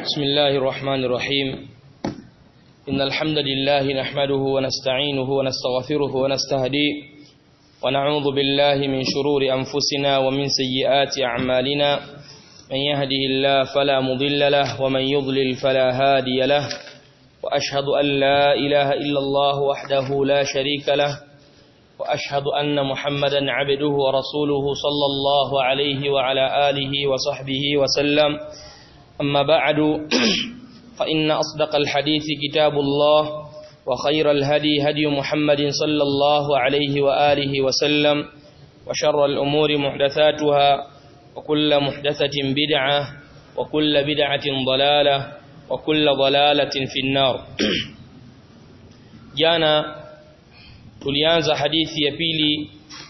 بسم الله الرحمن الرحيم إن الحمد لله نحمده ونستعينه ونستغفره ونستهديه ونعوذ بالله من شرور أنفسنا ومن سيئات أعمالنا من يهده الله فلا مضل له ومن يضلل فلا هادي له وأشهد أن لا إله إلا الله وحده لا شريك له وأشهد أن محمدا عبده ورسوله صلى الله عليه وعلى آله وصحبه وسلم أما بعد فإن أصدق الحديث كتاب الله وخير الهدي هدي محمد صلى الله عليه وآله وسلم وشر الأمور محدثاتها وكل محدثة بدعة وكل بدعة ضلالة وكل ضلالة في النار جانا tulianza hadithi ya pili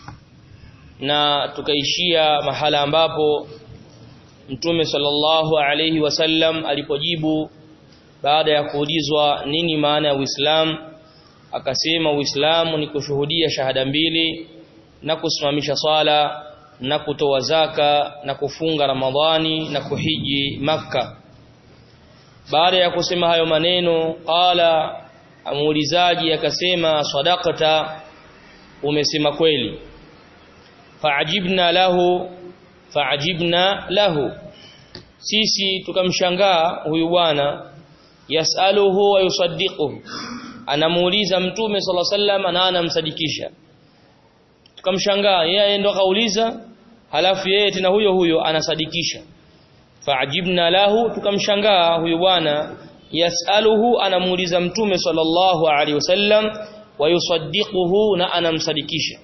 na tukaishia mahala ambapo Mtume sallallahu alayhi wasallam alipojibu baada ya kuulizwa nini maana ya Uislamu akasema Uislamu ni kushuhudia shahada mbili na kusimamisha swala na kutoa zaka na kufunga Ramadhani na kuhiji Makka baada ya kusema hayo maneno qala amuulizaji akasema sadaqata umesema kweli faajibna lahu faajibna lahu sisi tukamshangaa huyu bwana yasaluhu wa yusaddiquhu anamuuliza mtume sala sallam na anamsadikisha tukamshangaa yeye ndo kauliza halafu yeye tena huyo huyo anasadikisha faajibna lahu tukamshangaa huyu bwana yasaluhu anamuuliza mtume sallallahu alaihi wasallam wa yusaddiquhu na anamsadikisha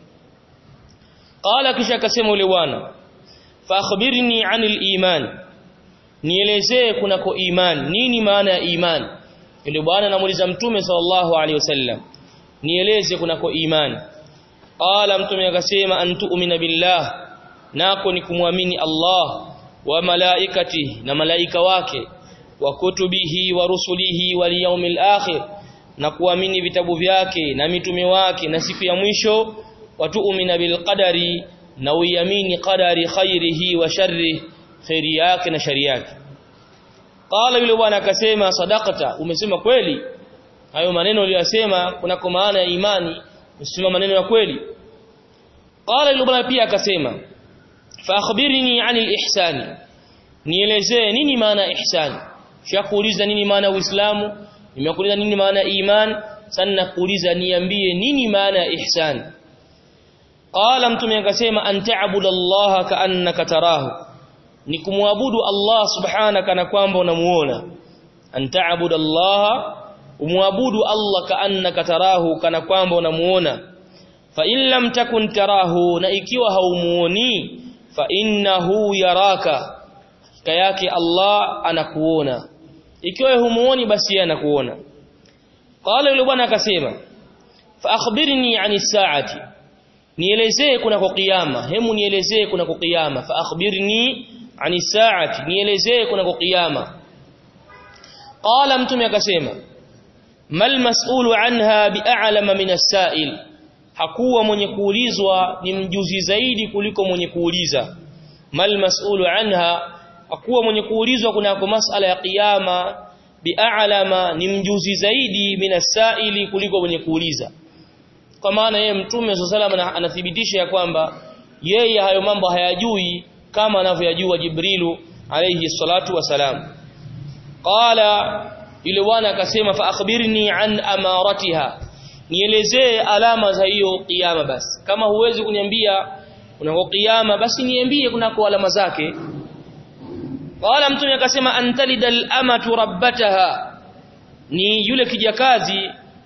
qala kisha akasema yule bwana fa akhbirni anil iman nielezee kunako iman nini maana ya iman yule bwana anamuuliza mtume sallallahu alaihi wasallam nieleze kunako iman qala mtume akasema antu'mina billah nako ni kumwamini Allah wa malaikati na malaika wake wa kutubihi wa rusulihi wal yawmil akhir na kuamini vitabu vyake na mitume wake na siku ya mwisho watuumina bil qadari na uamini qadari khairihi wa sharri khairi yake na shari yake qala yule bwana akasema sadaqata umesema kweli hayo maneno uliyosema kuna kwa maana ya imani usema maneno ya kweli qala yule bwana pia akasema fa akhbirni anil ihsani nielezee nini maana ya ihsani Shakuuliza nini maana ya Uislamu? Nimekuuliza nini maana ya iman? Sana kuuliza niambie nini maana ya ihsan. Qala mtume akasema anta'budu Allah ka'annaka tarahu. Ni kumwabudu Allah subhana kana kwamba unamuona. Anta'budu Allah umwabudu Allah ka'annaka tarahu kana kwamba unamuona. Fa in lam takun tarahu na ikiwa haumuoni fa innahu yaraka. Hakika yake Allah anakuona ikiwa humuoni basi yeye anakuona qala yule bwana akasema fa akhbirni ani saati nielezee kuna kwa kiyama hemu nielezee kuna kwa kiyama fa akhbirni ani saati nielezee kuna kwa kiyama qala mtume akasema mal mas'ulu anha bi'alama min as-sa'il hakuwa mwenye kuulizwa ni mjuzi zaidi kuliko mwenye kuuliza mal mas'ulu anha akuwa mwenye kuulizwa kunako masala ya kiyama bi'alama ni mjuzi zaidi minasaili kuliko mwenye kuuliza kwa maana yeye mtume sallallahu anathibitisha ya kwamba yeye hayo mambo hayajui kama anavyojua Jibrilu alayhi salatu wasalam qala yule bwana akasema fa akhbirni an amaratiha nielezee alama za hiyo kiyama basi kama huwezi kuniambia kunako kiyama basi niambie kunako alama zake Wala mtume akasema antalidal amatu rabbataha ni yule kijakazi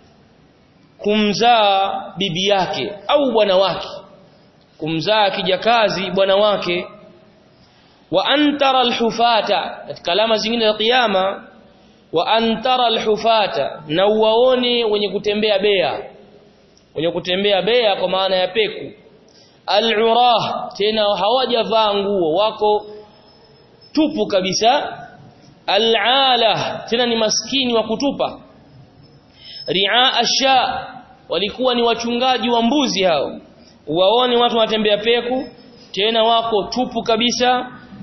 kumzaa bibi yake au bwana wake kumzaa kijakazi bwana wake wa antara alhufata katika alama zingine za kiyama wa antara alhufata na uwaone wenye kutembea bea wenye kutembea bea kwa maana ya peku alurah tena hawajavaa nguo wako tupu kabisa al'ala tena ni maskini wa kutupa ria asha walikuwa ni wachungaji wa mbuzi hao waone watu wanatembea peku tena wako tupu kabisa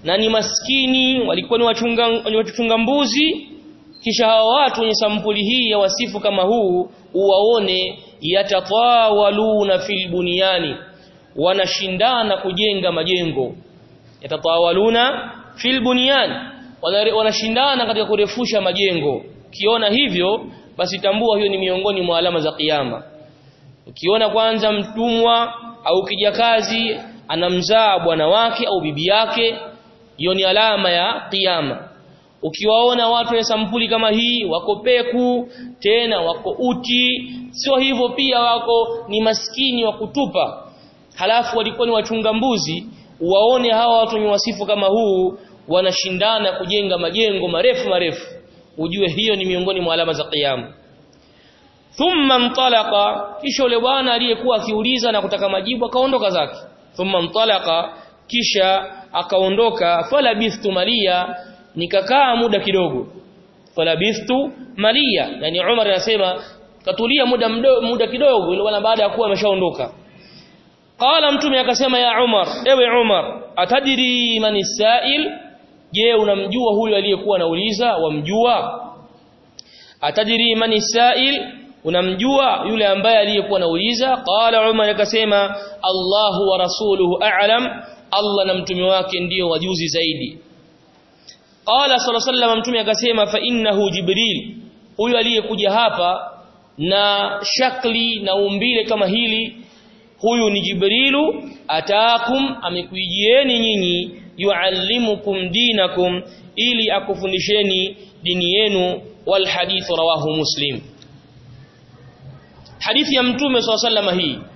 na ni maskini walikuwa ni wachunga ni wachunga mbuzi kisha hawa watu wenye sampuli hii ya wasifu kama huu uwaone yatatawaluna fil bunyani wanashindana kujenga majengo yatatawaluna fil bunyan wanashindana katika kurefusha majengo ukiona hivyo basi tambua hiyo ni miongoni mwa alama za kiyama ukiona kwanza mtumwa au kijakazi anamzaa bwana wake au bibi yake hiyo ni alama ya kiyama ukiwaona watu wa sampuli kama hii wako peku tena wako uti sio hivyo pia wako ni maskini wa kutupa halafu walikuwa ni wachunga mbuzi waone hawa watu wenye wasifu kama huu wanashindana kujenga majengo marefu marefu ujue hiyo ni miongoni mwa alama za kiyama thumma mtalaqa kisha yule bwana aliyekuwa akiuliza na kutaka majibu akaondoka zake thumma mtalaqa kisha akaondoka falabithtu malia nikakaa muda kidogo falabithtu malia yani Umar anasema katulia muda mdo, muda kidogo ile bwana baada ya kuwa ameshaondoka qala mtume akasema ya Umar ewe Umar atadiri man sail je unamjua huyu aliyekuwa anauliza wamjua atadiri man sail unamjua yule ambaye aliyekuwa anauliza qala Umar akasema Allahu wa rasuluhu a'lam Allah na mtume wake ndio wajuzi zaidi qala sallallahu alayhi wasallam mtume akasema fa innahu jibril huyu aliyekuja hapa na shakli na umbile kama hili huyu ni jibrilu ataakum amekuijieni nyinyi yuallimukum dinakum ili akufundisheni dini yenu wal hadith rawahu muslim hadithi ya mtume sallallahu alayhi wasallam hii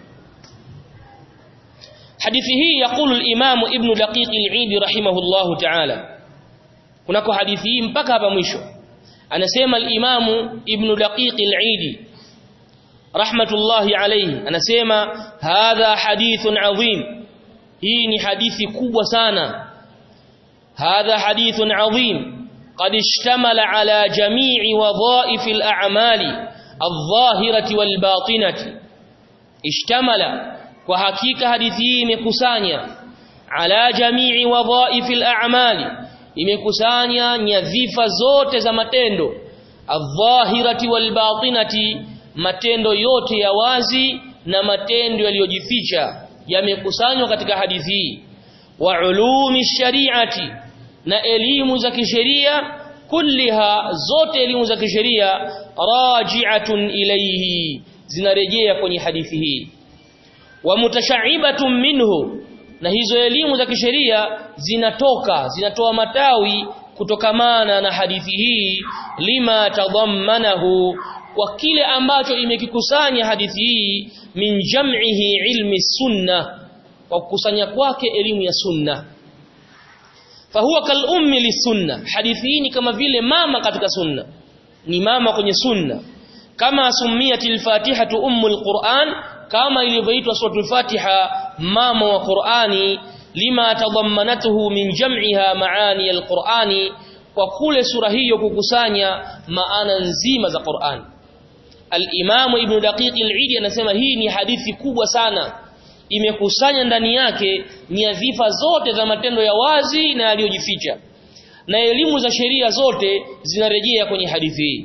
hadithi hii yakulu al-imam ibn daqiq al-eid rahimahullahu ta'ala kunako hadithi hii mpaka hapa mwisho anasema al-imam ibn daqiq al-eid rahmatullahi alayhi anasema hadha hadithun adhim hii ni hadithi kubwa sana hadha hadithun adhim قد اشتمل على جميع وظائف الأعمال الظاهرة والباطنة اشتمل وحقيقة هذه imekusanya على جميع وظائف الأعمال imekusanya nyadhifa zote za matendo adh-dhahirati wal-batinati matendo yote ya wazi na matendo yaliyojificha yamekusanywa katika hadithi hii wa ulumi shari'ati na elimu za kisheria kulliha zote elimu za kisheria raji'atun ilayhi zinarejea kwenye hadithi hii wa mutasha'ibatun minhu na hizo elimu za kisheria zinatoka zinatoa matawi kutokamana na hadithi hii lima tadhammanahu kwa kile ambacho imekikusanya hadithi hii min jam'ihi ilmi sunna kwa kukusanya kwake elimu ya sunna fahuwa kal ummi lisunna hadithi hii ni kama vile mama katika sunna ni mama kwenye sunna kama sumiyatil fatihatu ummul qur'an kama ilivyoitwa suratul fatiha mama wa qur'ani lima tadammanatuhu min jam'iha maani alqur'ani kwa kule sura hiyo kukusanya maana nzima za Qur'an al-Imam Ibn Daqiq al-Eid anasema hii ni hadithi kubwa sana imekusanya ndani yake nyadhifa zote za matendo ya wazi na yaliyojificha na elimu za sheria zote zinarejea kwenye hadithi hii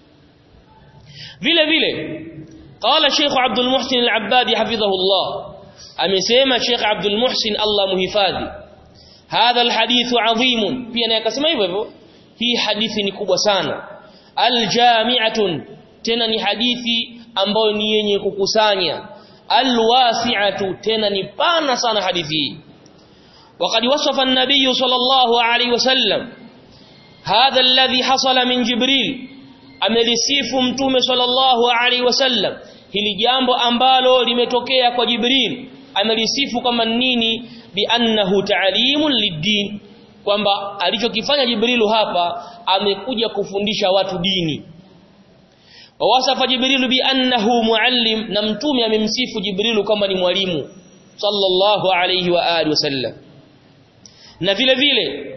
vile vile qala Sheikh Abdul Muhsin al-Abbadi hafidhahullah amesema Sheikh Abdul Muhsin Allah muhifadhi hadha alhadithu adhim pia naye akasema hivyo hivyo hii hadithi ni kubwa sana aljami'atun tena ni hadithi ambayo ni yenye kukusanya alwasi'atu tena ni pana sana hadithi hii وقد وصف النبي صلى الله عليه وسلم هذا الذي حصل من جبريل amelisifu mtume sallallahu alaihi wasallam hili jambo ambalo limetokea kwa Jibril amelisifu kama nini bi annahu ta'limun lid-din kwamba alichokifanya Jibrilu hapa amekuja kufundisha watu dini wawasafa Jibrilu bi annahu muallim na mtume amemsifu Jibrilu kama ni mwalimu sallallahu alayhi wa alihi wasallam na vile vile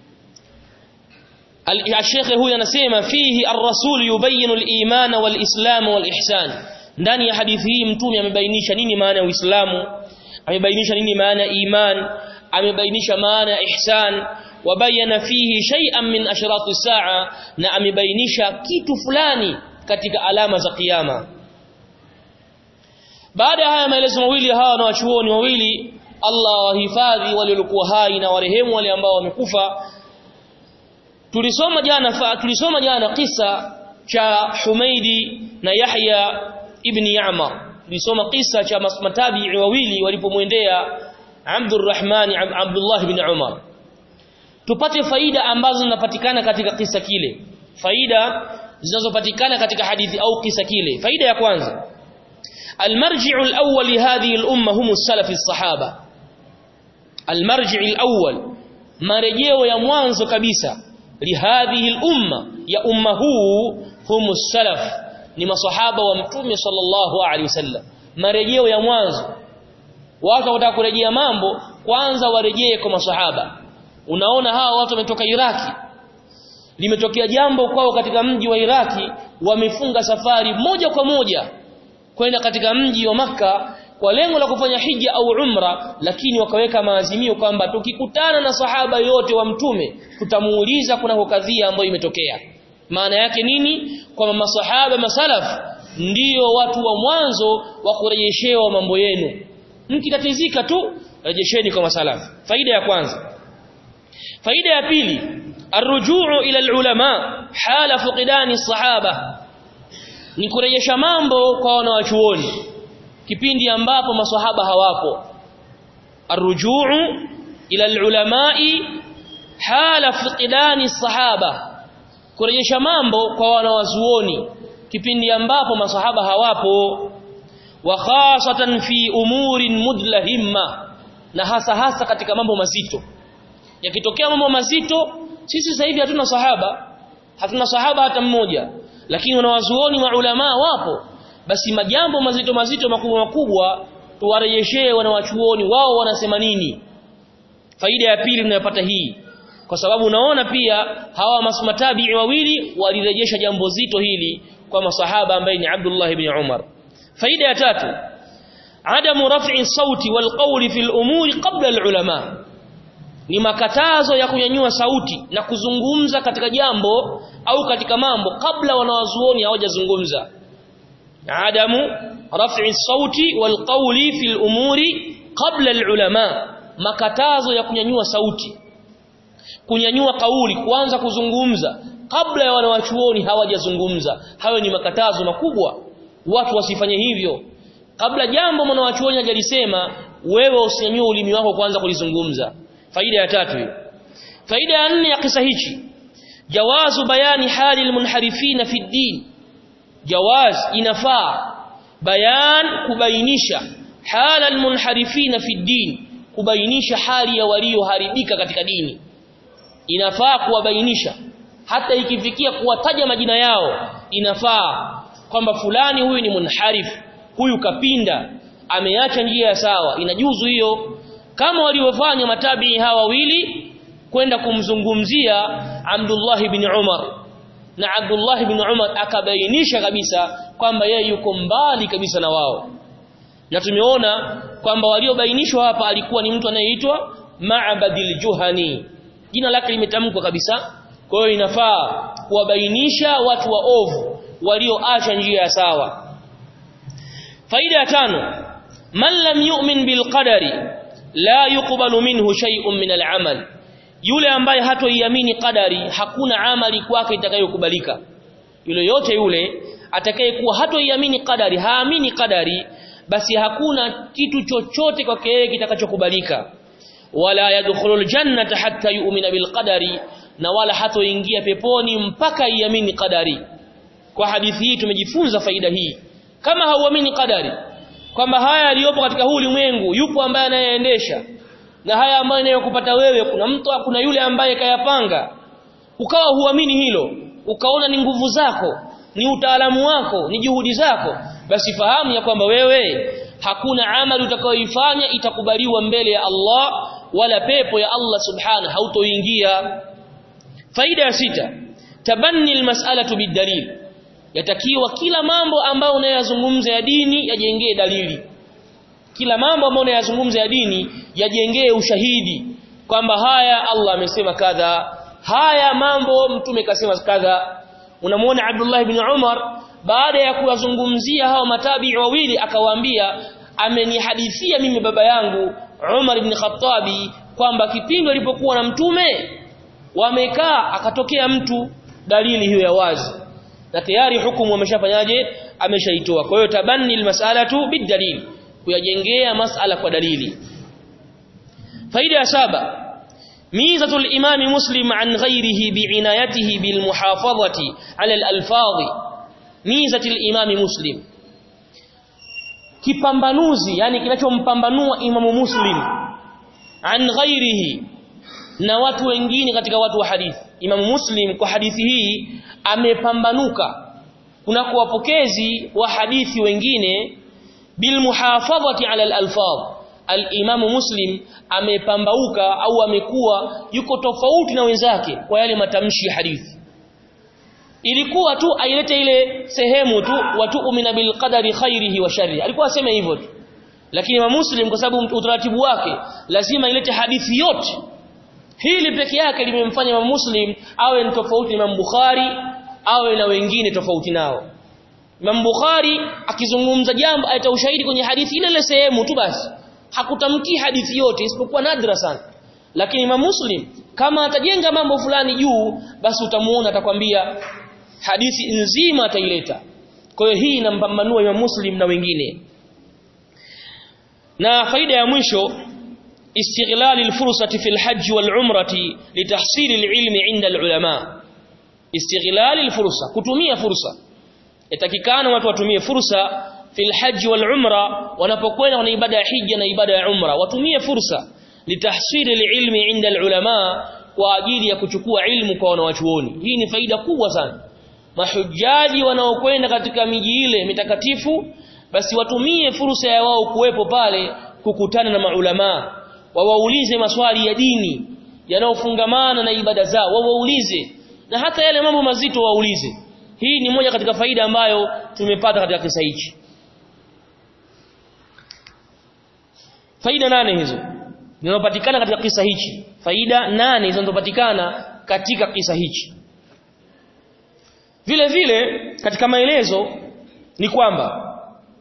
al-Sheikh huyu anasema fihi ar-rasul yubayinu al-iman wal-islam wal-ihsan ndani ya hadithi hii mtume amebainisha nini maana ya Uislamu amebainisha nini maana ya iman amebainisha maana ya ihsan wabayana fihi shay'an min ashrati saa na amebainisha kitu fulani katika alama za kiyama baada ya haya maelezo mawili hawa na wachuoni wawili Allah wahifadhi waliokuwa hai na warehemu wale ambao wamekufa tulisoma jana fa, tulisoma jana kisa cha Humaidi na Yahya ibn Ya'mar tulisoma kisa cha matabi'i wawili walipomwendea Abdurrahman Abdullah ibn Umar tupate faida ambazo zinapatikana katika kisa kile faida zinazopatikana katika hadithi au kisa kile faida ya kwanza المرجع الأول لهذه الأمة هم السلف الصحابة المرجع الأول marejeo ya mwanzo kabisa lihadhihi al-umma ya umma huu hum salaf ni masahaba wa mtume sallallahu alaihi wasallam marejeo ya mwanzo watu wataka kurejea mambo kwanza warejee kwa masahaba unaona hawa watu wametoka Iraki limetokea jambo kwao katika mji wa Iraki wamefunga safari moja kwa moja kwenda katika mji wa maka kwa lengo la kufanya hija au umra lakini wakaweka maazimio kwamba tukikutana na sahaba yote wa mtume tutamuuliza kuna kadhia ambayo imetokea maana yake nini kwamba masahaba masalaf ndiyo watu wa mwanzo wa kurejeshewa mambo yenu mkitatizika tu rejesheni kwa masalaf faida ya kwanza faida ya pili arrujuu ila alulama hala fuqidani sahaba ni kurejesha mambo kwa wanawachuoni kipindi ambapo maswahaba hawapo arrujuu ila alulamai hala fiqdani sahaba kurejesha mambo kwa wanawazuoni kipindi ambapo maswahaba hawapo wa khasatan fi umurin mudlahimma na hasa hasa katika mambo mazito yakitokea mambo mazito sisi sasa hivi hatuna sahaba hatuna sahaba hata mmoja lakini wanawazuoni maulama wapo basi majambo mazito mazito makubwa makubwa tuwarejeshee wanawachuoni wao wanasema nini faida ya pili tunayopata hii kwa sababu unaona pia hawa masmatabii wawili walirejesha jambo zito hili kwa masahaba ambaye ni Abdullah ibn Umar faida ya tatu adamu raf'i sauti wal qawli fil umuri qabla al ulama ni makatazo ya kunyanyua sauti na kuzungumza katika jambo au katika mambo kabla wanawazuoni hawajazungumza adamu raf'i sauti wal qawli fil umuri qabla al ulama makatazo ya kunyanyua sauti kunyanyua kauli kuanza kuzungumza kabla ya wanawachuoni hawajazungumza hayo ni makatazo makubwa watu wasifanye hivyo kabla jambo mwanawachuoni hajalisema wewe usinyanyue ulimi wako kwanza kulizungumza faida ya tatu hiyo faida ya nne ya kisa hichi jawazu bayani hali almunharifina fi din jawaz inafaa bayan kubainisha hala almunharifina fi din kubainisha hali ya walioharibika katika dini inafaa kuwabainisha hata ikifikia kuwataja majina yao inafaa kwamba fulani huyu ni munharif huyu kapinda ameacha njia ya sawa inajuzu hiyo kama walivyofanya matabii hawa wawili kwenda kumzungumzia Abdullah ibn Umar na Abdullah ibn Umar akabainisha kabisa kwamba yeye yuko mbali kabisa na wao na tumeona kwamba waliobainishwa hapa alikuwa ni mtu anayeitwa Ma'badil Juhani jina lake limetamkwa kabisa kwa hiyo inafaa kuwabainisha watu waovu walioacha njia ya sawa faida ya tano man lam yu'min bil qadari la yuqbalu minhu shay'un min al-amal yule ambaye hatoiamini qadari hakuna amali kwake itakayokubalika yule yote yule atakayekuwa hatoiamini qadari haamini qadari basi hakuna kitu chochote kwake yeye kitakachokubalika wala yadkhulul jannata hatta yu'mina bil qadari na wala hatoingia peponi mpaka iamini qadari kwa hadithi hii tumejifunza faida hii kama hauamini qadari kwamba haya yaliyopo katika huu ulimwengu yupo ambaye anayeendesha na haya ambayo yanayokupata wewe kuna mtu kuna yule ambaye kayapanga ukawa huamini hilo ukaona ni nguvu zako ni utaalamu wako ni juhudi zako basi fahamu ya kwamba wewe hakuna amali utakayoifanya itakubaliwa mbele ya Allah wala pepo ya Allah subhana hautoingia faida ya sita tabanni almas'alatu bidalil yatakiwa kila mambo ambayo unayazungumza ya dini yajengee dalili kila mambo ambayo unayazungumza ya dini yajengee ushahidi kwamba haya Allah amesema kadha haya mambo mtume kasema kadha unamuona Abdullah ibn Umar baada ya kuwazungumzia hao matabi wawili akawaambia amenihadithia mimi baba yangu Umar ibn Khattabi kwamba kipindi alipokuwa na mtume wamekaa akatokea mtu dalili hiyo ya wazi na tayari hukumu wameshafanyaje ameshaitoa kwa hiyo tabanni almas'alatu bidalil kuyajengea mas'ala kwa dalili faida ya saba ميزة الإمام مسلم عن غيره بعنايته بالمحافظة على الألفاظ ميزة الإمام مسلم kipambanuzi yani kinachompambanua imamu muslim an ghairihi na watu wengine katika watu wa hadithi imamu muslim kwa hadithi hii amepambanuka kuna wapokezi wa hadithi wengine bil muhafadhati ala al alfadh al-Imam Muslim amepambauka au amekuwa yuko tofauti na wenzake kwa yale matamshi ya hadithi ilikuwa tu ailete ile sehemu tu watu'mina bil qadari khairihi wa sharrihi alikuwa asema hivyo tu lakini Imam Muslim kwa sababu utaratibu wake lazima ilete hadithi yote hili peke yake limemfanya Imam Muslim awe ni tofauti na Imam Bukhari awe na wengine tofauti nao Imam Bukhari akizungumza jambo aita ushahidi kwenye hadithi ile ile sehemu tu basi hakutamki hadithi yote isipokuwa nadra sana lakini Imam Muslim kama atajenga mambo fulani juu basi utamuona atakwambia hadithi nzima ataileta kwa hiyo hii inampambanua Imam Muslim na wengine na faida ya mwisho استغلال الفرصة في الحج والعمرة لتحصيل العلم عند العلماء استغلال الفرصة kutumia fursa yatakikana watu watumie fursa fil hajj wal umra wanapokwenda wana ibada ya hija na ibada ya umra watumie fursa litahsili ilmi inda ulama kwa ajili ya kuchukua ilmu kwa wanawachuoni hii ni faida kubwa sana mahujaji wanaokwenda katika miji ile mitakatifu basi watumie fursa ya wao kuwepo pale kukutana na maulama wawaulize maswali ya dini yanayofungamana na ibada zao wawaulize na hata yale mambo mazito waulize hii ni moja katika faida ambayo tumepata katika kisa hichi faida nane hizo zinazopatikana katika kisa hichi faida nane zinazopatikana katika kisa hichi vile vile katika maelezo ni kwamba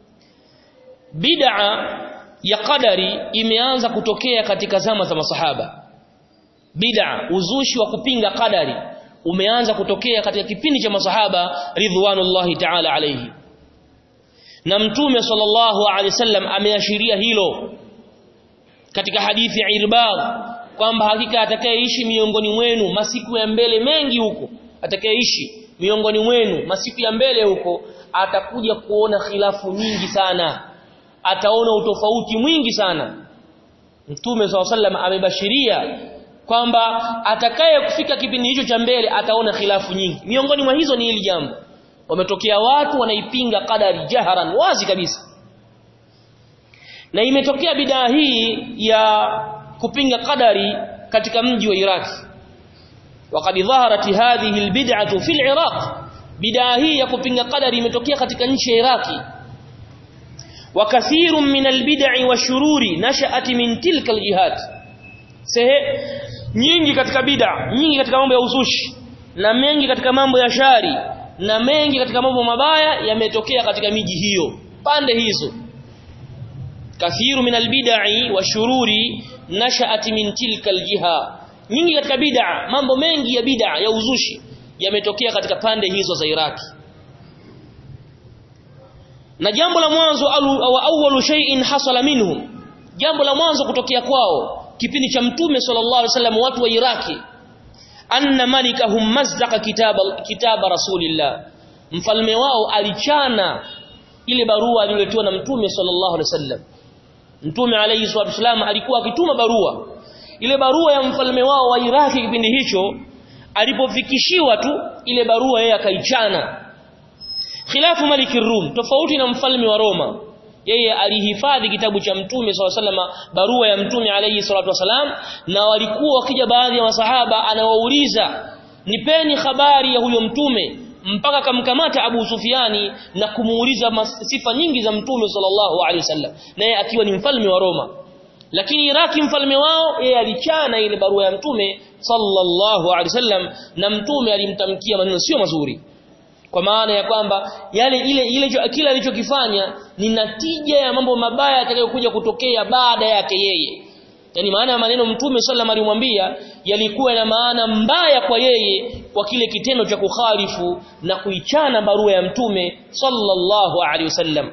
bid'a ya qadari imeanza kutokea katika zama za masahaba bid'a uzushi wa kupinga qadari umeanza kutokea katika kipindi cha masahaba ridwanullahi ta'ala alayhi na mtume sallallahu alayhi wasallam ameashiria hilo katika hadithi ya Irbad kwamba hakika atakayeishi miongoni mwenu masiku ya mbele mengi huko atakayeishi miongoni mwenu masiku ya mbele huko atakuja kuona khilafu nyingi sana ataona utofauti mwingi sana Mtume SAW amebashiria kwamba atakaye kufika kipindi hicho cha mbele ataona khilafu nyingi miongoni mwa hizo ni hili jambo wametokea watu wanaipinga qadari jaharan wazi kabisa na imetokea bidaa hii ya kupinga qadari katika mji wa Iraq وقد ظهرت هذه البدعه في العراق bidaa hii ya kupinga qadari imetokea katika nchi ya Iraki وكثير من البدع والشرور نشأت من تلك الجهات sehe nyingi katika bid'a nyingi katika mambo ya uzushi na mengi katika mambo ya shari na mengi katika mambo mabaya yametokea katika miji hiyo pande hizo kathiru min albid'i washururi nasha'at min tilka aljiha nyingi katika bid'a mambo mengi ya bid'a ya uzushi yametokea katika pande hizo za Iraki na jambo la mwanzo au awwalu shay'in hasala minhum jambo la mwanzo kutokea kwao kipindi cha mtume sallallahu alaihi wasallam watu wa Iraki anna malikahum mazdaqa kitaba kitaba rasulillah mfalme wao alichana ile barua aliyoletewa na mtume sallallahu alaihi wasallam mtume alayhi salatu wasallam alikuwa akituma barua ile barua ya mfalme wao wa Iraki kipindi hicho alipofikishiwa tu ile barua yeye akaichana khilafu maliki rum tofauti na mfalme wa Roma yeye alihifadhi kitabu cha mtume swalla salama barua ya mtume alayhi salatu wasalam na walikuwa wakija baadhi ya masahaba anawauliza nipeni habari ya huyo mtume mpaka kamkamata Abu Sufiani na kumuuliza sifa nyingi za Mtume sallallahu alaihi wasallam naye akiwa ni mfalme wa Roma lakini Iraki mfalme wao yeye alichana ile barua ya Mtume sallallahu alaihi wasallam na Mtume alimtamkia maneno sio mazuri kwa maana ya kwamba yale ile ile kila alichokifanya ni natija ya mambo mabaya yatakayokuja kutokea baada yake yeye yani maana ya maneno mtume sallam alimwambia yalikuwa na maana mbaya kwa yeye kwa kile kitendo cha kukhalifu na kuichana barua ya mtume sallallahu alaihi wasallam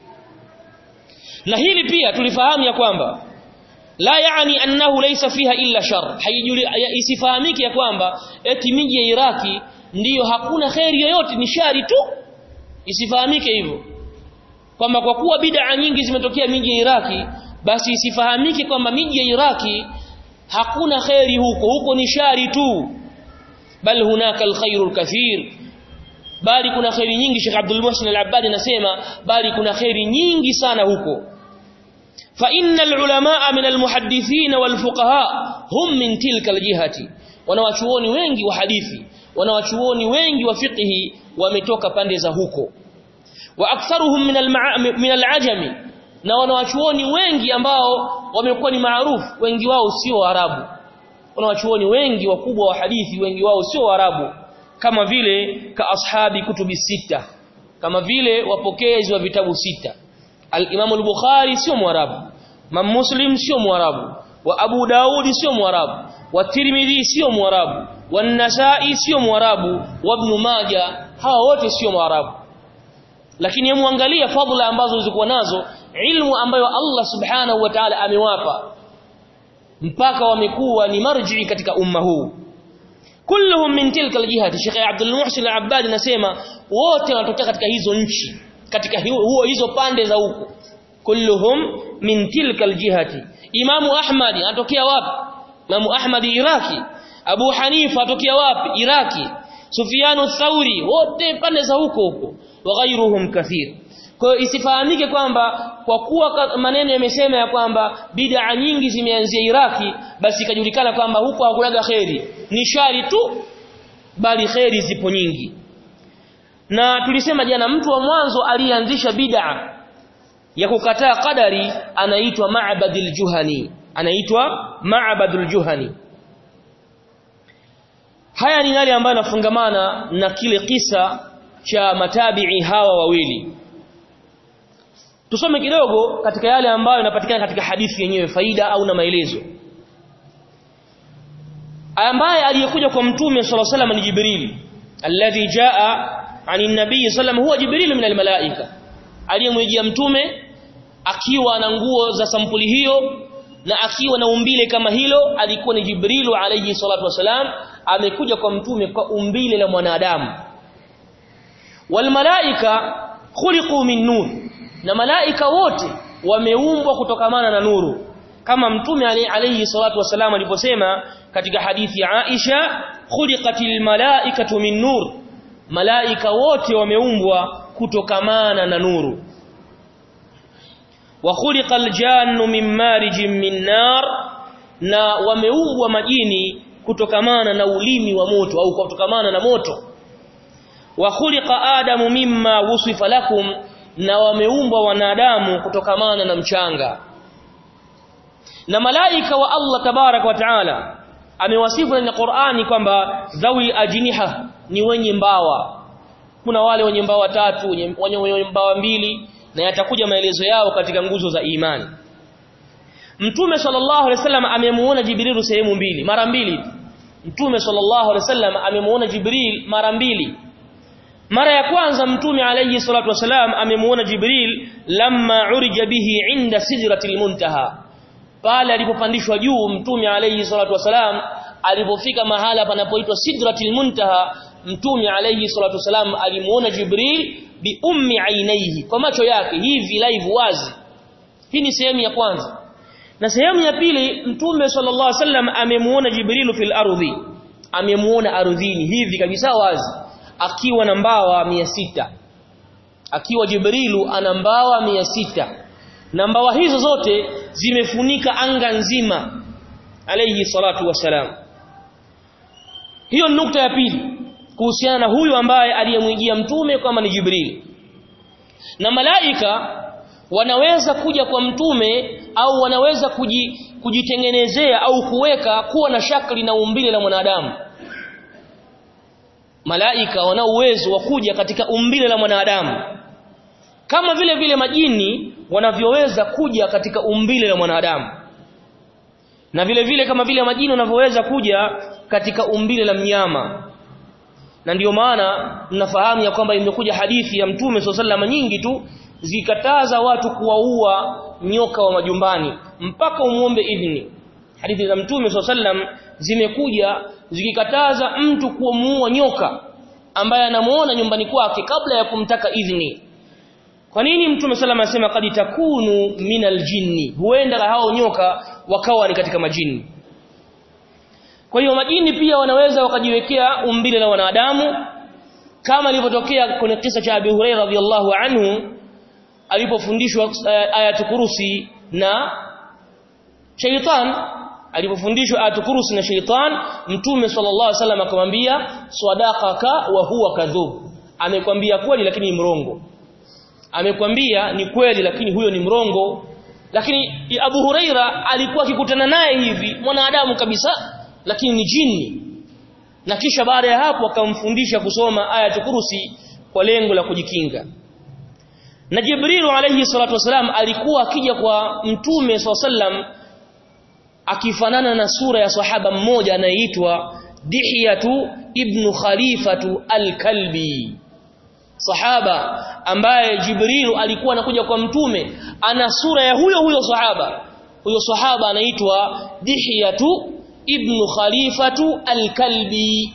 na hili pia tulifahamu ya kwamba la yaani annahu laysa fiha illa shar haijuli isifahamike ya kwamba eti miji ya Iraki ndiyo hakuna khairi yoyote ni shari tu isifahamike hivyo kwamba kwa kuwa bid'a nyingi zimetokea miji ya Iraki basi isifahamike kwamba miji ya Iraki hakuna khairi huko huko ni shari tu bal hunaka alkhairu kathir bali kuna khairi nyingi Sheikh Abdul Muhsin Al-Abbad anasema bali kuna khairi nyingi sana huko fa innal ulamaa min almuhaddithin walfuqaha hum min tilka aljihati wanawachuoni wengi wa hadithi wanawachuoni wengi wa fiqhi wametoka pande za huko wa aktharuhum min min alajami na wanawachuoni wengi ambao wamekuwa ni maarufu wengi wao sio Waarabu wanawachuoni wengi wakubwa wa hadithi wengi wao sio Waarabu kama vile ka ashabi kutubi sita kama vile wapokezi wa vitabu sita al-Imam al-Bukhari sio Mwarabu Imam Muslim sio Mwarabu wa Abu Daudi sio Mwarabu wa Tirmidhi sio Mwarabu wa Nasa'i sio Mwarabu wa Ibn Majah hawa wote sio Mwarabu lakini hebu angalia fadhila ambazo zilikuwa nazo ilmu ambayo Allah subhanahu wa ta'ala amewapa mpaka wamekuwa ni marji katika umma huu kulluhum min tilka aljihati Sheikh Abdul Muhsin Al-Abbad anasema wote wanatokea katika hizo nchi katika huo hizo pande za huko kulluhum min tilka aljihati Imamu Ahmad anatokea wapi Imamu Ahmad Iraki Abu Hanifa anatokea wapi Iraki Sufyanu Thauri wote pande za huko huko wa ghairuhum kathir kwa hiyo isifahamike kwamba kwa kuwa maneno yamesema ya kwamba bid'a nyingi zimeanzia Iraki basi ikajulikana kwamba huko hakulaga kheri ni shari tu bali kheri zipo nyingi na tulisema jana mtu wa mwanzo aliyeanzisha bid'a ya kukataa qadari anaitwa Ma'badul Juhani anaitwa Ma'badul Juhani haya ni yale ambayo yanafungamana na kile kisa cha matabi'i hawa wawili tusome kidogo katika yale ambayo yanapatikana katika hadithi yenyewe faida au na maelezo ambaye aliyekuja kwa mtume صلى الله عليه وسلم ni Jibril alladhi jaa ani nabii sallam huwa Jibril min almalaika aliyemjia mtume akiwa na nguo za sampuli hiyo na akiwa na umbile kama hilo alikuwa ni Jibril alayhi salatu wasalam amekuja kwa mtume kwa umbile la mwanadamu walmalaika khuliqu min nur na malaika wote wameumbwa kutokamana na nuru kama mtume alayhi salatu wasalam aliposema katika hadithi ya Aisha khuliqatil malaikatu min nur malaika wote wameumbwa kutokamana na nuru wa khuliqal jannu min marijin min nar na wameumbwa majini kutokamana na ulimi wa moto au kutokamana na moto wa khuliqa adamu mimma wusifa lakum na wameumbwa wanadamu kutokamana na mchanga na malaika wa Allah tabarak wa taala amewasifu ndani ya Qur'ani kwamba dhawi ajniha ni wenye mbawa kuna wale wenye mbawa tatu wenye, wenye mbawa mbili na yatakuja maelezo yao katika nguzo za imani Mtume sallallahu alaihi wasallam amemuona Jibril sehemu mbili mara mbili Mtume sallallahu alaihi wasallam amemuona Jibril mara mbili mara ya kwanza mtume alayhi salatu wasalam amemuona Jibril lamma urija bihi inda sidratil muntaha pale alipopandishwa juu mtume alayhi salatu wasalam alipofika mahala panapoitwa sidratil muntaha mtume alayhi salatu wasalam alimuona Jibril bi ummi ainaihi kwa macho yake hivi live wazi hii ni sehemu ya kwanza na sehemu ya pili mtume sallallahu alaihi wasallam amemuona Jibril fil ardhi amemuona ardhini hivi kabisa wazi akiwa na mbawa mia sita akiwa Jibrilu ana mbawa mia sita na mbawa hizo zote zimefunika anga nzima alayhi salatu wasalam hiyo nukta ya pili kuhusiana na huyu ambaye aliyemwijia mtume kama ni Jibril na malaika wanaweza kuja kwa mtume au wanaweza kuji, kujitengenezea au kuweka kuwa na shakli na umbile la mwanadamu malaika wana uwezo wa kuja katika umbile la mwanadamu kama vile vile majini wanavyoweza kuja katika umbile la mwanadamu na vile vile kama vile majini wanavyoweza kuja katika umbile la mnyama na ndiyo maana mnafahamu ya kwamba imekuja hadithi ya mtume swalla nyingi tu zikataza watu kuwaua nyoka wa majumbani mpaka umuombe idhini hadithi za mtume swalla zimekuja zikikataza mtu kumuua nyoka ambaye anamuona nyumbani kwake kabla ya kumtaka idhini kwa nini mtume sallam anasema kad takunu minal jinni huenda hao nyoka wakawa ni katika majini kwa hiyo majini pia wanaweza wakajiwekea umbile la wanadamu kama ilivyotokea kwenye kisa cha Abi Hurairah radhiyallahu anhu alipofundishwa uh, ayatu kurusi na shaytan alipofundishwa ayatu kurusi na shaytan mtume sallallahu alaihi wasallam akamwambia sadaqaka wa huwa kadhub amekwambia kweli lakini ni mrongo amekwambia ni kweli lakini huyo ni mrongo lakini Abu Huraira alikuwa akikutana naye hivi mwanadamu kabisa lakini ni jini na kisha baada ya hapo akamfundisha kusoma aya kurusi kwa lengo la kujikinga na Jibril alayhi salatu wasalam alikuwa akija kwa mtume sallam akifanana na sura ya sahaba mmoja anayeitwa Dihiyatu ibn Khalifatu al-Kalbi sahaba ambaye Jibril alikuwa anakuja kwa mtume ana sura ya huyo huyo sahaba huyo sahaba anaitwa Dihiyatu ibn Khalifatu al-Kalbi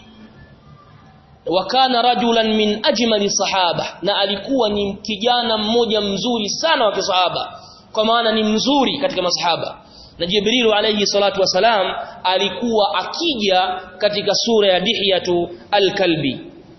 wa kana rajulan min ajmali sahaba na alikuwa ni kijana mmoja mzuri sana wa kisahaba kwa maana ni mzuri katika masahaba na Jibril alayhi salatu wasalam alikuwa akija katika sura ya Dihiyatu al-Kalbi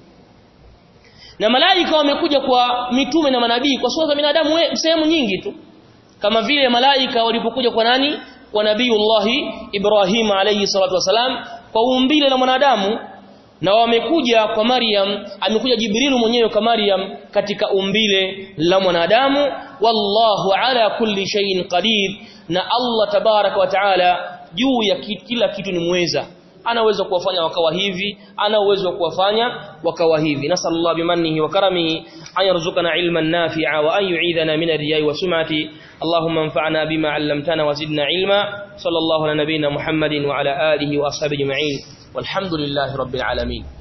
na malaika wamekuja kwa mitume na manabii kwa sura za binadamu sehemu nyingi tu kama vile malaika walipokuja kwa nani kwa nabiiullahi Ibrahim alayhi salatu wasalam kwa umbile la mwanadamu na wamekuja kwa Maryam amekuja Jibrilu mwenyewe kwa Maryam katika umbile la mwanadamu wallahu ala kulli shay'in qadir na Allah tabaraka wa taala juu ya kila kitu ni muweza ana uwezo kuwafanya wakawa hivi ana uwezo kuwafanya wakawa hivi nasallallahu bimannihi wa karamihi an yarzuqana ilman nafi'a wa an yu'idhana min ar-riya'i wa sum'ati اللهم انفعنا بما علمتنا وزدنا علما صلى الله على نبينا محمد وعلى آله وأصحابه أجمعين والحمد لله رب العالمين